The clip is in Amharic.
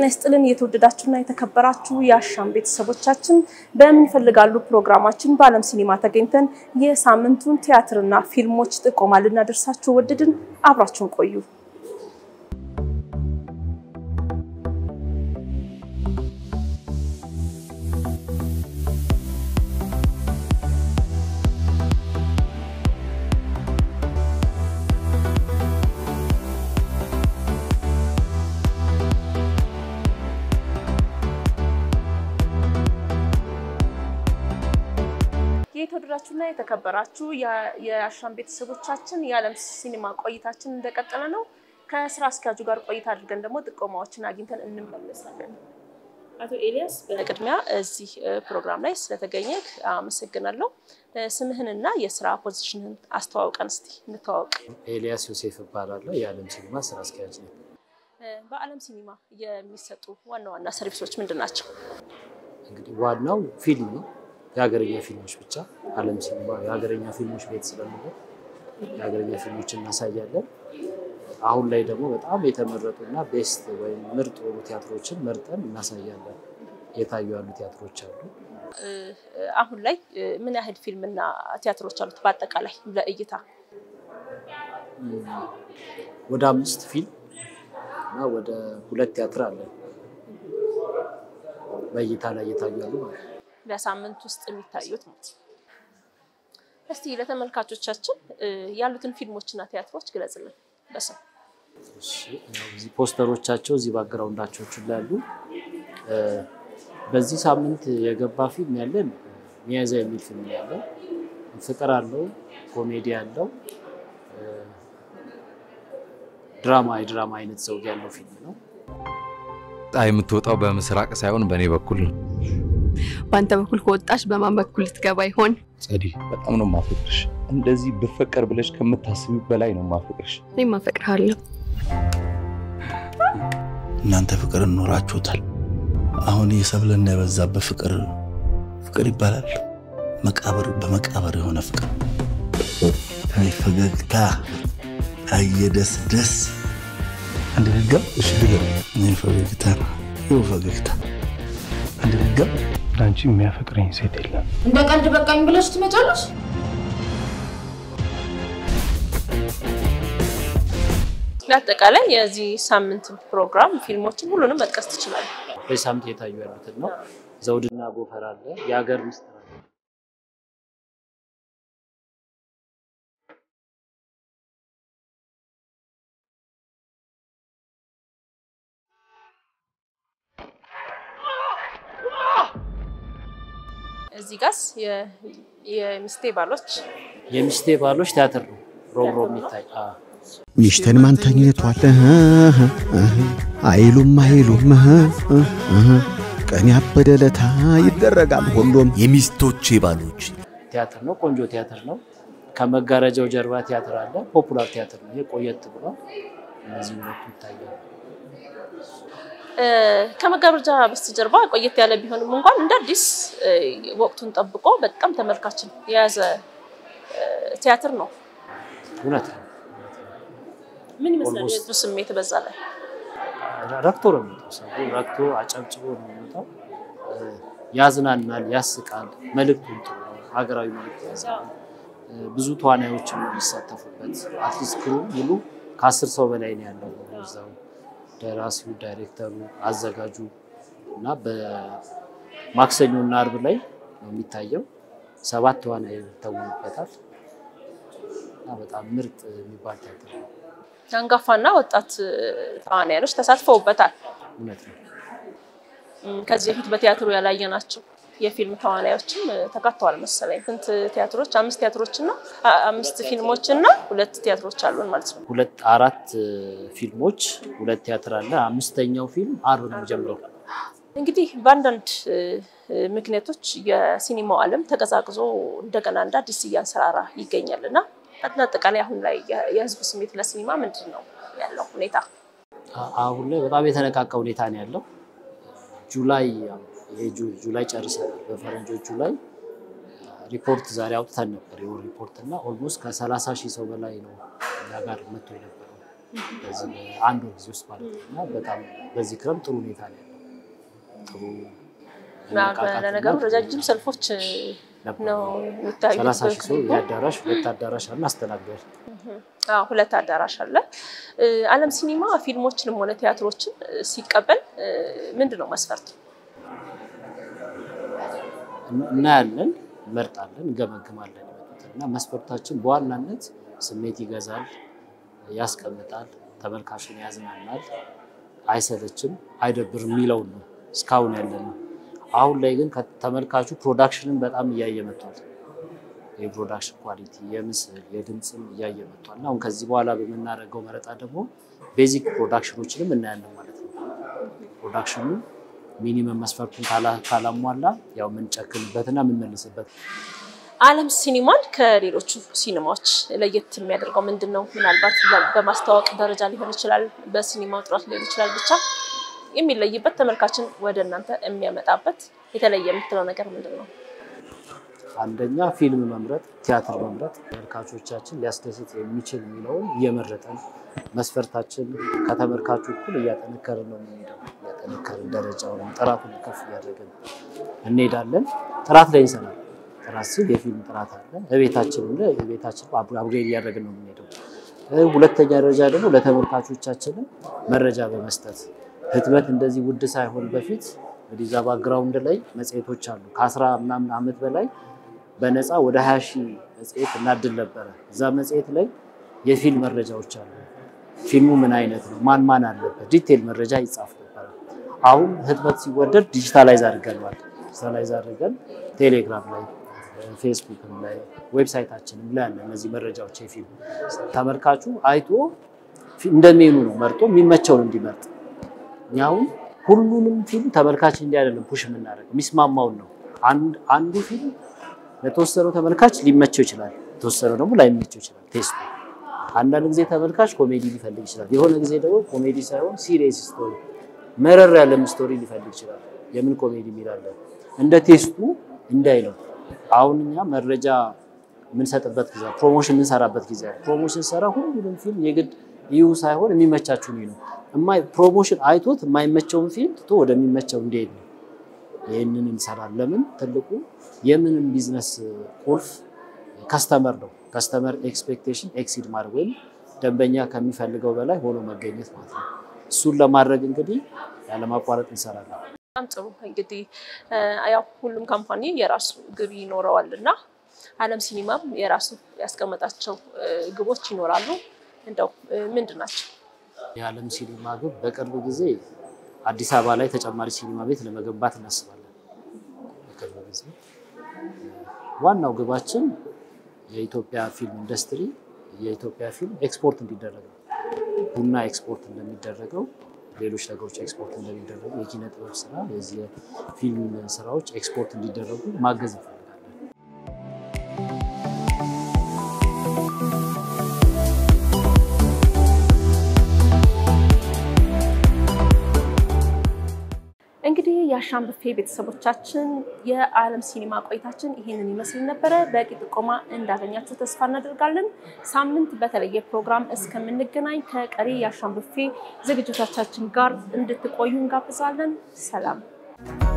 ጤና ይስጥልን የተወደዳችሁና የተከበራችሁ የአሻም ቤተሰቦቻችን በምን ይፈልጋሉ ፕሮግራማችን በዓለም ሲኒማ ተገኝተን የሳምንቱን ቲያትርና ፊልሞች ጥቆማ ልናደርሳችሁ ወደድን። አብራችሁን ቆዩ። የተወደዳችሁና የተከበራችሁ የአሻም ቤተሰቦቻችን የዓለም ሲኒማ ቆይታችን እንደቀጠለ ነው። ከስራ አስኪያጁ ጋር ቆይታ አድርገን ደግሞ ጥቆማዎችን አግኝተን እንመለሳለን። አቶ ኤልያስ በቅድሚያ እዚህ ፕሮግራም ላይ ስለተገኘ አመሰግናለሁ። ስምህንና የስራ ፖዚሽንን አስተዋውቀን እስቲ እንተዋወቅ። ኤልያስ ዮሴፍ እባላለሁ። የዓለም ሲኒማ ስራ አስኪያጅ ነው። በዓለም ሲኒማ የሚሰጡ ዋና ዋና ሰርቪሶች ምንድን ናቸው? እንግዲህ ዋናው ፊልም ነው የሀገረኛ ፊልሞች ብቻ ዓለም ሲኒማ የሀገረኛ ፊልሞች ቤት ስለሚሆን የሀገረኛ ፊልሞች እናሳያለን። አሁን ላይ ደግሞ በጣም የተመረጡና ቤስት ወይም ምርጥ የሆኑ ቲያትሮችን መርጠን እናሳያለን። የታዩ ያሉ ቲያትሮች አሉ። አሁን ላይ ምን ያህል ፊልምና ቲያትሮች አሉት በአጠቃላይ ለእይታ? ወደ አምስት ፊልም እና ወደ ሁለት ቲያትር አለን በእይታ ላይ እየታዩ ያሉ ማለት ነው። በሳምንት ውስጥ የሚታዩት ማለት ነው። እስቲ ለተመልካቾቻችን ያሉትን ፊልሞችና ቲያትሮች ግለጽልን በስም። እዚህ ፖስተሮቻቸው እዚህ ባግራውንዳቸው ላይ ያሉ። በዚህ ሳምንት የገባ ፊልም ያለን ሚያዝያ የሚል ፊልም ያለው ፍቅር አለው፣ ኮሜዲ አለው፣ ድራማ የድራማ አይነት ዘውግ ያለው ፊልም ነው። ፀሐይ የምትወጣው በምስራቅ ሳይሆን በእኔ በኩል ነው። በአንተ በኩል ከወጣች በማን በኩል ልትገባ ይሆን? ጸዲ፣ በጣም ነው ማፈቅርሽ። እንደዚህ ብፈቀር ብለሽ ከምታስቢው በላይ ነው ማፈቅርሽ። እኔም አፈቅርሃለሁ። እናንተ ፍቅር እኖራችሁታል። አሁን የሰብለና የበዛበት ፍቅር ፍቅር ይባላል። መቃብር በመቃብር የሆነ ፍቅር። አይ ፈገግታ፣ አየ ደስ ደስ አንድ ድገም። እሺ ድገም። ይህ ፈገግታ ነው። ይኸው ፈገግታ አንድ ድገም። ለአንቺ የሚያፈቅረኝ ሴት የለም። እንደ ቀልድ በቃኝ ብለሽ ትመጫለሽ? ለአጠቃላይ የዚህ ሳምንት ፕሮግራም ፊልሞችን ሁሉንም መጥቀስ ትችላለህ? በዚህ ሳምንት የታዩ ያሉትን ነው። ዘውድና ጎፈር አለ፣ የሀገር ምስጢር አለ። እዚህ ጋስ የሚስቴ ባሎች የሚስቴ ባሎች ቲያትር ነው። ሮብሮ የሚታይ ሚሽተን ማን ተኝቷል አይሉም አይሉም ቀን ያበደለታ ይደረጋል ሁሉም የሚስቶቼ ባሎች ቲያትር ነው። ቆንጆ ቲያትር ነው። ከመጋረጃው ጀርባ ቲያትር አለ። ፖፑላር ቲያትር ነው። ይሄ ቆየት ብሏል። እነዚህ ሁለቱ ይታያሉ። ከመጋረጃ በስተጀርባ ቆየት ያለ ቢሆንም እንኳን እንደ አዲስ ወቅቱን ጠብቆ በጣም ተመልካችን የያዘ ቲያትር ነው። እውነት ነው። ምን ይመስላል የህዝቡ ስሜት በዛ ላይ? ረክቶ ነው የሚመጣው። ሰው ረክቶ አጨብጭቦ ነው የሚመጣው። ያዝናናል፣ ያስቃል። መልዕክቱም ጥሩ ነው። ሀገራዊ መልዕክት የያዘ ነው። ብዙ ተዋናዮችም ነው የሚሳተፉበት። አትሊስት ክሩ ሙሉ ከአስር ሰው በላይ ነው ያለው እዛው ደራሲው፣ ዳይሬክተሩ፣ አዘጋጁ እና በማክሰኞ እና አርብ ላይ ነው የሚታየው። ሰባት ተዋናይ ይተውኑበታል እና በጣም ምርጥ የሚባል ቲያትር ነው። አንጋፋና ወጣት ተዋናዮች ተሳትፈውበታል። እውነት ነው። ከዚህ በፊት በቲያትሩ ያላየናቸው የፊልም ተዋናዮችም ተካተዋል መሰለኝ። ስንት ቲያትሮች? አምስት ቲያትሮች እና አምስት ፊልሞች እና ሁለት ቲያትሮች አሉን ማለት ነው። ሁለት አራት ፊልሞች፣ ሁለት ቲያትር አለ። አምስተኛው ፊልም አርብ ነው የሚጀምረው። እንግዲህ በአንዳንድ ምክንያቶች የሲኒማው ዓለም ተቀዛቅዞ እንደገና እንደ አዲስ እያንሰራራ ይገኛል እና አጠቃላይ አሁን ላይ የህዝቡ ስሜት ለሲኒማ ምንድን ነው ያለው ሁኔታ? አሁን ላይ በጣም የተነቃቃ ሁኔታ ነው ያለው። ጁላይ ጁላይ ጨርሰናል። በፈረንጆች ጁላይ ሪፖርት ዛሬ አውጥተን ነበር የወር ሪፖርት እና ኦልሞስት ከሰላሳ ሺህ ሰው በላይ ነው እኛ ጋር መጥቶ የነበረው በዚህ አንድ ወር ጊዜ ውስጥ ማለት ነው እና በጣም በዚህ ክረምት ጥሩ ሁኔታ ነው ያለው። ጥሩ መነቃቃትና ለነገሩ ረጃጅም ሰልፎች ነበር። ነው የሚታዩት። ሰላሳ ሺህ ሰው የአዳራሽ ሁለት አዳራሽ አለ አስተናግዷል። አዎ ሁለት አዳራሽ አለ። እ፣ ዓለም ሲኒማ ፊልሞችንም ሆነ ቲያትሮችን እ፣ ሲቀበል እ፣ ምንድን ነው መስፈርቱ? እናያለን፣ እንመርጣለን፣ እንገመግማለን የመጡትን እና መስፈርታችን በዋናነት ስሜት ይገዛል፣ ያስቀምጣል፣ ተመልካችን ያዝናናል፣ አይሰለችም፣ አይደብርም የሚለውን ነው እስካሁን ያለ ነው። አሁን ላይ ግን ከተመልካቹ ፕሮዳክሽንን በጣም እያየ መጥቷል። የፕሮዳክሽን ኳሊቲ የምስል የድምፅም እያየ መጥቷል እና አሁን ከዚህ በኋላ በምናደርገው መረጣ ደግሞ ቤዚክ ፕሮዳክሽኖችንም እናያለን ማለት ነው። ፕሮዳክሽኑ ሚኒመም መስፈርቱን ካላ- ካላሟላ ያው የምንጨክንበትና የምንመልስበት ዓለም ሲኒማን ከሌሎቹ ሲኒማዎች ለየት የሚያደርገው ምንድን ነው? ምናልባት በ- በማስተዋወቅ ደረጃ ሊሆን ይችላል፣ በሲኒማው ጥራት ሊሆን ይችላል። ብቻ የሚለይበት ተመልካችን ወደ እናንተ የሚያመጣበት የተለየ የምትለው ነገር ምንድን ነው? አንደኛ ፊልም መምረጥ፣ ቲያትር መምረጥ ተመልካቾቻችን ሊያስደስት የሚችል የሚለውን እየመረጠን መስፈርታችን ከተመልካቹ እኩል እያጠነከርን ነው የምንሄደው። እያጠነከርን ደረጃውን ጥራቱን ከፍ እያደረግን እንሄዳለን። ጥራት ላይ እንሰራለን። ጥራት ሲል የፊልም ጥራት አለ። እቤታችንም ላይ የቤታችን አፕግሬድ እያደረግን ነው የምንሄደው። እ፣ ሁለተኛ ደረጃ ደግሞ ለተመልካቾቻችንም መረጃ በመስጠት ህትመት እንደዚህ ውድ ሳይሆን በፊት እንግዲህ እዛ ባክግራውንድ ላይ መጽሔቶች አሉ ከአስራ ምናምን ዓመት በላይ በነፃ ወደ ሀያ ሺህ መጽሔት እናድል ነበረ። እዛ መጽሔት ላይ የፊልም መረጃዎች አሉ። ፊልሙ ምን አይነት ነው፣ ማን ማን አለበት፣ ዲቴል መረጃ ይጻፍ ነበረ። አሁን ህትመት ሲወደድ ዲጂታላይዝ አድርገናል። ዲጂታላይዝ አድርገን ቴሌግራም ላይ፣ ፌስቡክም ላይ፣ ዌብሳይታችንም ላይ አለ እነዚህ መረጃዎች። የፊልም ተመልካቹ አይቶ ፊ- እንደ ሜኑ ነው መርጦ የሚመቸውን እንዲመርጥ እኛ አሁን ሁሉንም ፊልም ተመልካች እንዲህ አይደለም ፑሽ የምናደርገው የሚስማማውን ነው። አንድ አንዱ ፊልም ለተወሰነው ተመልካች ሊመቸው ይችላል፣ የተወሰነው ደግሞ ላይመቸው ይችላል ቴስቱ። አንዳንድ ጊዜ ተመልካች ኮሜዲ ሊፈልግ ይችላል፣ የሆነ ጊዜ ደግሞ ኮሜዲ ሳይሆን ሲሪየስ ስቶሪ መረር ያለም ስቶሪ ሊፈልግ ይችላል። የምን ኮሜዲ የሚላለን እንደ ቴስቱ እንዳይ ነው። አሁን እኛ መረጃ የምንሰጥበት ጊዜ ፕሮሞሽን የምንሰራበት ጊዜ አለ። ፕሮሞሽን ሰራ ሁሉንም ፊልም የግድ ይሁ ሳይሆን የሚመቻችሁን ነው። የማይ- ፕሮሞሽን አይቶት የማይመቸውን ፊልም ትቶ ወደሚመቸው እንዲሄድ ነው። ይህንን እንሰራለን። ለምን ትልቁ የምንም ቢዝነስ ቁልፍ ከስተመር ነው። ከስተመር ኤክስፔክቴሽን ኤክሲድ ማድረግ ወይም ደንበኛ ከሚፈልገው በላይ ሆኖ መገኘት ማለት ነው። እሱን ለማድረግ እንግዲህ ያለማቋረጥ እንሰራለን። በጣም ጥሩ እንግዲህ እ፣ ያው ሁሉም ካምፓኒ የራሱ ግብ ይኖረዋል እና ዓለም ሲኒማም የራሱ ያስቀመጣቸው እ፣ ግቦች ይኖራሉ። እንደው እ፣ ምንድን ናቸው? የዓለም ሲኒማ ግብ በቅርብ ጊዜ አዲስ አበባ ላይ ተጨማሪ ሲኒማ ቤት ለመገንባት እናስባለን። በቅርብ ጊዜ ዋናው ግባችን የኢትዮጵያ ፊልም ኢንዱስትሪ የኢትዮጵያ ፊልም ኤክስፖርት እንዲደረግ ነው። ቡና ኤክስፖርት እንደሚደረገው ሌሎች ነገሮች ኤክስፖርት እንደሚደረጉ የኪነ ጥበብ ስራ የዚህ የፊልም ስራዎች ኤክስፖርት እንዲደረጉ ማገዝ እንፈልጋለን። እንግዲህ የአሻም ብፌ ቤተሰቦቻችን የዓለም ሲኒማ ቆይታችን ይህንን ይመስል ነበረ። በቂ ጥቆማ እንዳገኛችሁ ተስፋ እናደርጋለን። ሳምንት በተለየ ፕሮግራም እስከምንገናኝ ከቀሪ የአሻም ብፌ ዝግጅቶቻችን ጋር እንድትቆዩ እንጋብዛለን። ሰላም